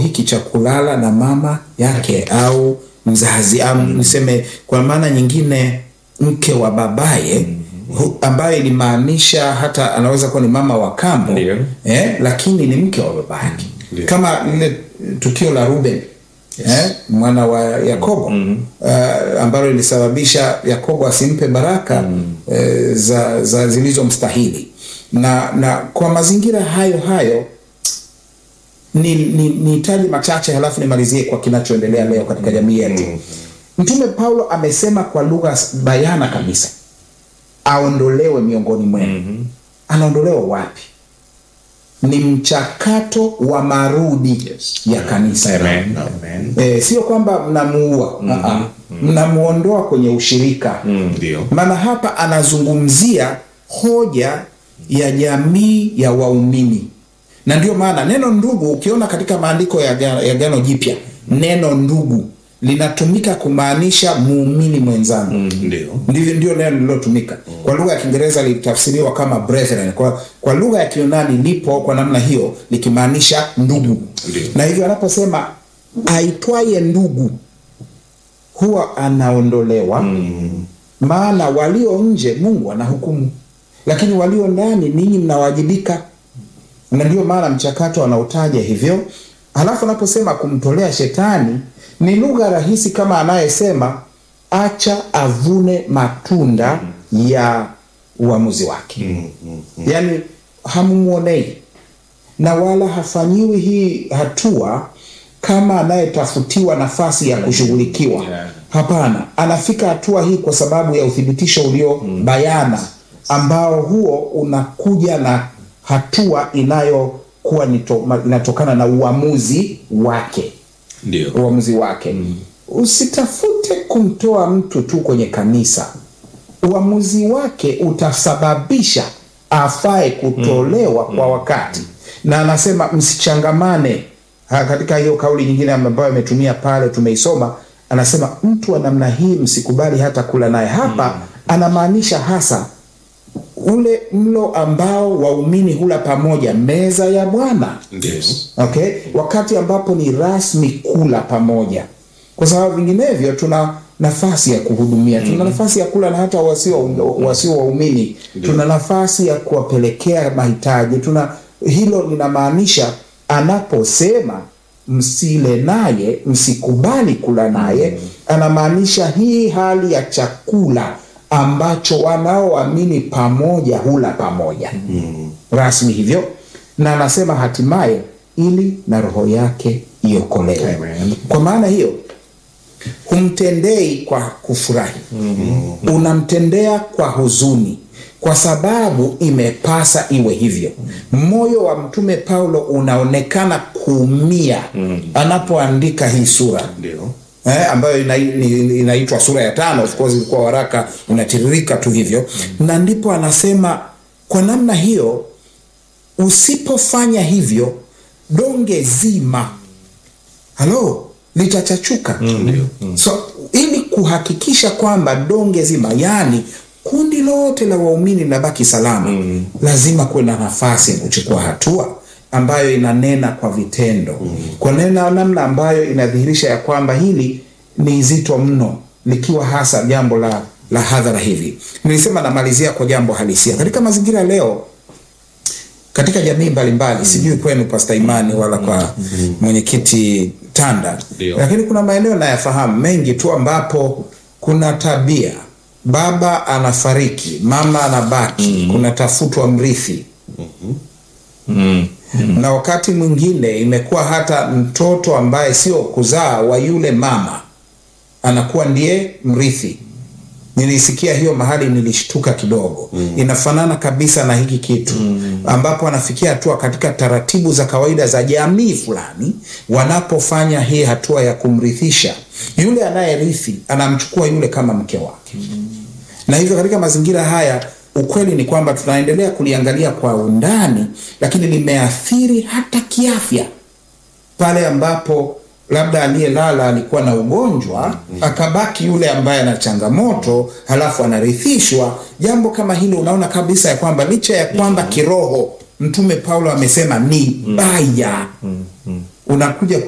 hiki cha kulala na mama yake au mzazi au niseme kwa maana nyingine mke wa babaye hu- ambaye ilimaanisha hata anaweza kuwa ni mama wa kambo Ndio. eh, lakini ni mke wa baba yake Ndio. kama lile tukio la Ruben eh, mwana wa Yakobo uh, ambalo lilisababisha Yakobo asimpe baraka eh, za, za zilizomstahili na na kwa mazingira hayo hayo ni ni nihitaji machache halafu nimalizie kwa kinachoendelea leo katika jamii yetu mtume paulo amesema kwa lugha bayana kabisa aondolewe miongoni mwenu anaondolewa wapi ni mchakato wa marudi Yes. ya kanisa Amen. Amen. e, sio kwamba mnamuua mm mnamuondoa kwenye ushirika Mm, Ndio. maana hapa anazungumzia hoja ya jamii ya waumini na ndio maana neno ndugu ukiona katika maandiko ya Agano- ya gano jipya neno ndugu linatumika kumaanisha muumini mwenzangu Mm, Ndio. ndivyo ndio neno lililotumika kwa lugha ya kiingereza litafsiriwa kama brethren kwa, kwa lugha ya kiunani lipo kwa namna hiyo likimaanisha ndugu Ndio. na hivyo anaposema aitwaye ndugu huwa anaondolewa Mm, maana walio nje mungu anahukumu lakini walio ndani ninyi mnawajibika na ndio maana mchakato anautaja hivyo halafu anaposema kumtolea shetani ni lugha rahisi kama anayesema acha avune matunda ya uamuzi wake mm, mm, mm. yaani hamumwonei na wala hafanyiwi hii hatua kama anayetafutiwa nafasi ya kushughulikiwa Yeah. hapana anafika hatua hii kwa sababu ya uthibitisho ulio bayana ambao huo unakuja na hatua inayokuwa nito- ma- inatokana na uamuzi wake Ndio. uamuzi wake usitafute kumtoa mtu tu kwenye kanisa uamuzi wake utasababisha afae kutolewa kwa wakati na anasema msichangamane Ha, katika hiyo kauli nyingine ambayo ametumia pale tumeisoma anasema mtu wa namna hii msikubali hata kula naye hapa anamaanisha hasa ule mlo ambao waumini hula pamoja meza ya bwana Ndio. okay wakati ambapo ni rasmi kula pamoja kwa sababu vinginevyo tuna nafasi ya kuhudumia tuna nafasi ya kula na hata wasio wasio waumini tuna nafasi ya kuwapelekea mahitaji tuna hilo linamaanisha anaposema msile naye msikubali kula naye anamaanisha hii hali ya chakula ambacho wanaoamini pamoja hula pamoja rasmi hivyo na anasema hatimaye ili na roho yake iokolewe Amen. kwa maana hiyo humtendei kwa kufurahi mm-hmm. unamtendea kwa huzuni kwa sababu imepasa iwe hivyo moyo wa mtume paulo unaonekana kuumia mm. anapoandika hii sura Ndio. eh, ambayo ina, ni- inaitwa sura ya tano of course ilikuwa waraka unatiririka tu hivyo na ndipo anasema kwa namna hiyo usipofanya hivyo donge zima halo litachachuka Ndio. so ili kuhakikisha kwamba donge zima yani kundi lote la waumini linabaki salama mm. lazima kuwe na nafasi ya kuchukua hatua ambayo inanena kwa vitendo mm. kwa nena namna ambayo inadhihirisha ya kwamba hili ni zito mno likiwa hasa jambo la la hadhara hivi nilisema namalizia kwa jambo halisia katika mazingira leo katika jamii mbalimbali sijui kwenu pasta imani wala kwa mwenyekiti tanda Ndio. lakini kuna maeneo nayafahamu mengi tu ambapo kuna tabia baba anafariki mama anabaki kunatafutwa mrithi Mm. na wakati mwingine imekuwa hata mtoto ambaye sio kuzaa wa yule mama anakuwa ndiye mrithi nilisikia hiyo mahali nilishtuka kidogo mm. inafanana kabisa na hiki kitu mm. ambapo anafikia hatua katika taratibu za kawaida za jamii fulani wanapofanya hii hatua ya kumrithisha yule anayerithi anamchukua yule kama mke wake mm. na hivyo katika mazingira haya ukweli ni kwamba tunaendelea kuliangalia kwa undani lakini limeathiri hata kiafya pale ambapo labda aliyelala alikuwa na ugonjwa akabaki yule ambaye ana changamoto halafu anarithishwa jambo kama hilo unaona kabisa ya kwamba licha ya kwamba kiroho mtume paulo amesema ni baya unakuja